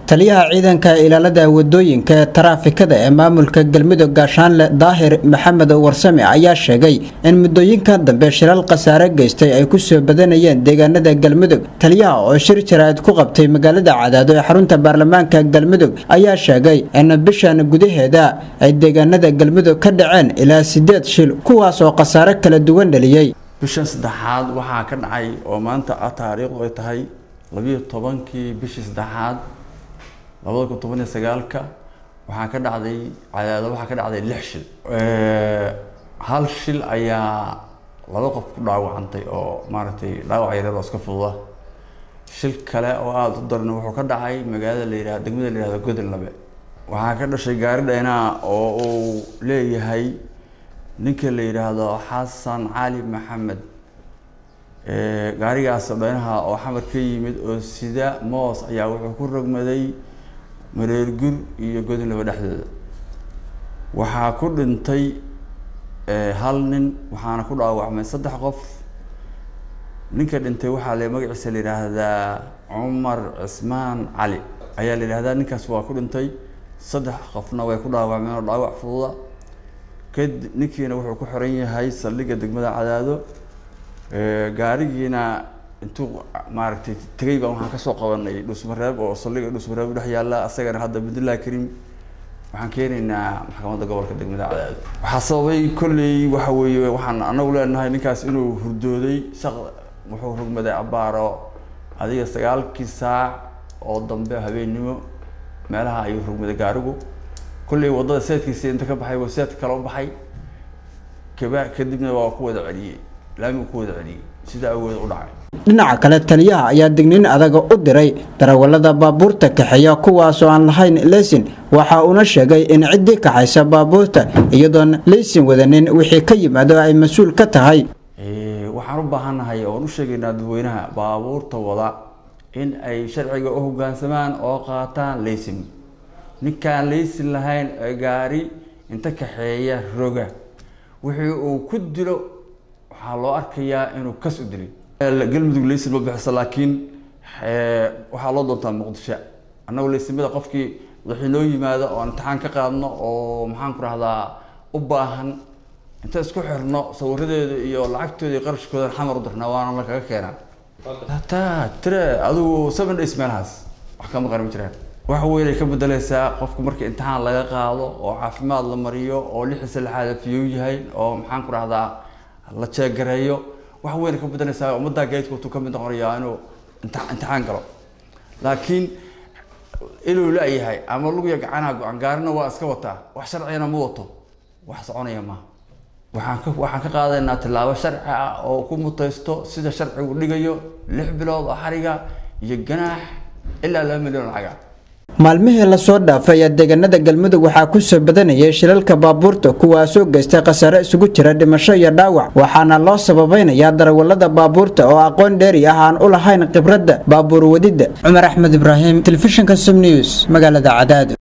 taliyaha ciidanka ilaalada wadooyinka ee taraafikada ee maamulka galmudug gaashaanle daahir maxamed warsame ayaa sheegay in muddooyinka dambe shilal khasaare geystay ay kusoo badanayeen deegaanada galmudug taliyaha oo shir jaraa'id ku qabtay magaalada cadaado ee xarunta baarlamaanka galmudug ayaa sheegay in bishan gudaheeda ay deegaanada galmudug ka dhaceen ilaa sideed shil kuwaas oo khasaare kala duwan dhaliyey bishan saddexaad waxaa ka dhacay oo maanta ah taariikhdu ay tahay labiyo tobankii bishii saddexaad labada kun toban iyo sagaalka waxaa ka dhacday cadaado waxaa ka dhacday lix shil hal shil ayaa laba qof ku dhaawacantay oo maaragtay dhaawac yareer oo iska fududa shil kale oo aada u daran wuxuu ka dhacay magaalada la yihahdo degmada la yihahdo godonlabe waxaa ka dhashay gaari dhaynaa oo uu leeyahay ninka la yidhaahdo xasan cali maxamed gaarigaas dhaynaha oo xamar ka yimid oo sida moos ayaa wuxuu ku rogmaday mareergur iyo godonlaba dhexdooda waxaa ku dhintay hal nin waxaana ku dhaawacmay saddex qof ninka dhintay waxaa le magaciisa la yidhaahdaa cumar cismaan cali ayaa la yidhahdaa ninkaas waa ku dhintay saddex qofna way ku dhaawacmeen oo dhaawac fududa kadib ninkiina wuxuu ku xiran yahay saldhigga degmada cadaado gaarigiina intuu maaragtay tegay baan waxaan kasoo qabanay dhusmareeb oo saldhigga dhusmareeb dhex yaalla asagana hadda cabdullahi karim waxaan keenaynaa maxkamadda gobolka degmada cadaado waxaa sababay kolley waxa weeye waxaan anagu leenahay ninkaas inuu hurdooday shaq wuxuu rugmaday abaaro adiga sagaalkii saac oo dambe habeennimo meelaha ayuu rugmaday gaarigu kolley waddada seedkiisa inta ka baxay waa seed kale u baxay kaba kadibna waa ku wada celiyey laamigu ku wada celiyey sida awood u dhacay dhinaca kale taliyaha ayaa digniin adaga u diray darawallada baabuurta kaxeeya kuwaasoo aan lahayn leysin waxa uuna sheegay in ciddii kaxaysa baabuurta iyadoon leysin wadanin wixii ka yimaado ay mas-uul ka tahay waxaan u baahannahay oon u sheegaynaa dadweynaha baabuurta wada in ay sharciga u hoggaansamaan oo qaataan leysin ninkaan leysin lahayn ee gaari inta kaxeeya roga wixii uu ku dilo waxaa loo arkayaa inuu kas u dilay galmudug leysin ma bixiso laakiin waxaa loo doontaa muqdisho annagu leysimada qofkii wixii noo yimaado oo imtixaan ka qaadno oo maxaan ku rahdaa u baahan inta isku xirno sawiradeeda iyo lacagtooda iyo qarashkooda xamar u dirnaa waana la kaga keenaa ta tire adigu seven days meelahaas wax kama qaran ma jiraan wax weynay ka bedeleysaa qofku marka imtixaan laga qaado oo caafimaad la mariyo oo lixiisa lixaada fiyow yahay oo maxaan ku rahdaa la jeegareeyo wax weyn ka bedeleysaa ummaddaa geedka wutuu kamid noqonayaa inuu imtixaan galo laakiin inuu la-yahay ama lugiya gacanaha go-an gaarina waa iska wataa wax sharcigana ma wato wax soconaya maaha waxaan ka waxaan ka qaadaynaa tillaabo sharci ah oo ku mutaysto sida sharcigu dhigayo lix bilood oo xariga iyo ganaax ilaa laba milyan oo lacaga maalmihii lasoo dhaafay ayaa deegaanada galmudug waxaa kusoo badanayay shilalka baabuurta kuwaasoo geystay khasaare isugu jira dhimasho iyo dhaawac waxaana loo sababaynayaa darawallada baabuurta oo aqoon dheeri ah aan u lahayn khibradda baabuur wadidda cumar axmed ibraahim telefishinka sum news magaalada cadaado